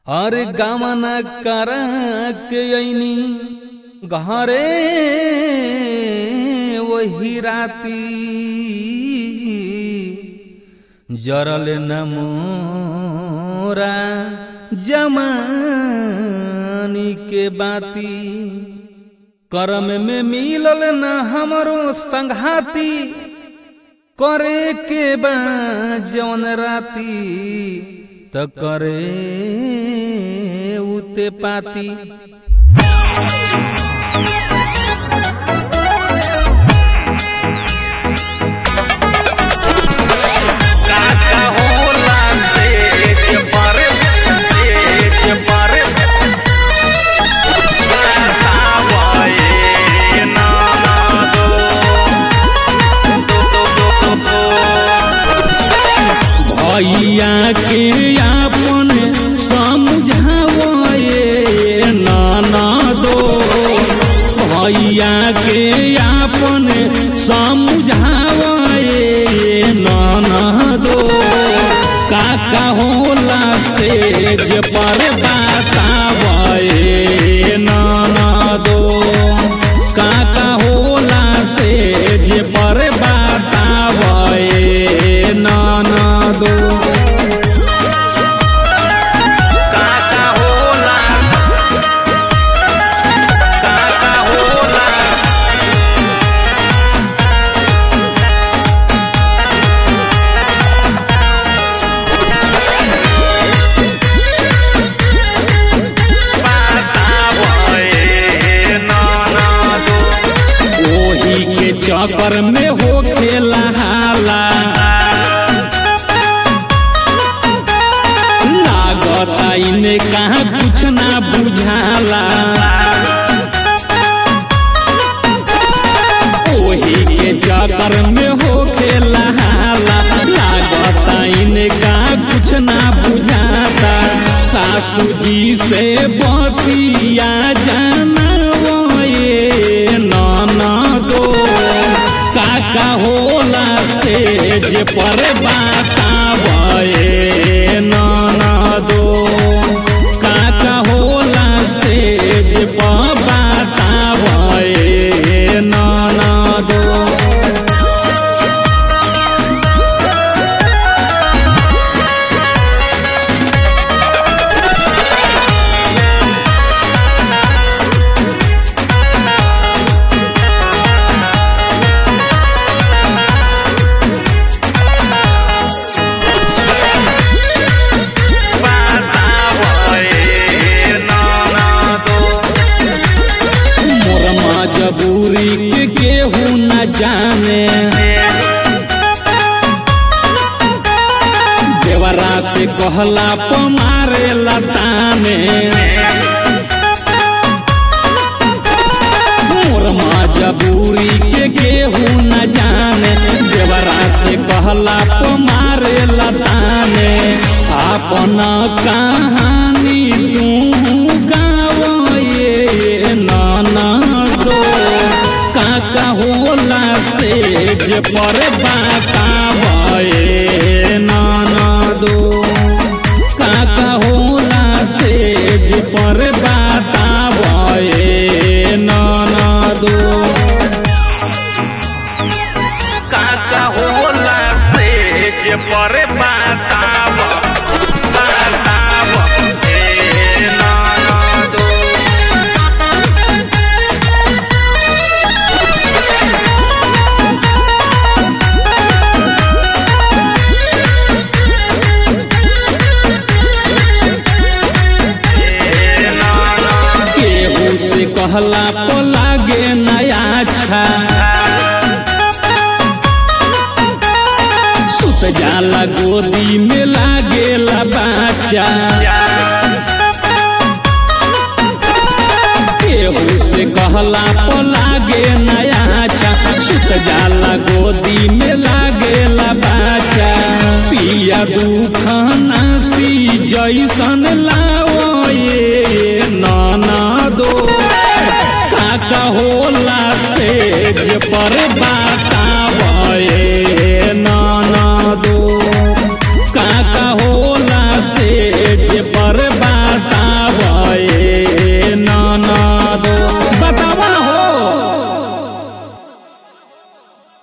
अरे गमन कर के अइनी घरे वही राती जरल न मोरा जमानी के बाती करम में मिलल न हमरो संघाती करे के बा जवन राती त करे उते पाती काका होला तेज पर तेज पर बतावे नाना दो दो दो दो भैया के अपन समझावे नाना दो भैया के अपन समझावे नाना दो काका होला से जे पर बतावे नाना दो काका होला से जे पर बतावे नाना दो काका होला काका होला बतावे नाना दो ओही के चक्कर में हो खेला हाला लागता इने कहाँ कुछ ना बुझाला ओही के चक्कर में हो खेला हाला लागता इने कहाँ कुछ ना बुझाता सासू जी से बतिया जाना ये नाना दो काका होला से जे पर बतावे नाना दो काका होला से जे पर बतावे नाना दो बतावे नाना दो मोर मजबूरी के केहू न जाने देवरा से कहला पमारे लताने मोर मजबूरी के केहू न जाने देवरा से कहला पमारे लताने अपना कहानी तू गावे नाना दो काका होला से जे पर बतावे नाना दो काका होला से जे पर बतावे नाना दो काका होला तेज पर बताव बताव ए नाना दो ए नाना केहू से कहला तो लागे नया छा सुत जाला गोदी में लागेला बाचा केहू से कहला तो लागे नया छा सुत जाला गोदी में लागेला बाचा पिया दुखना सी जैसन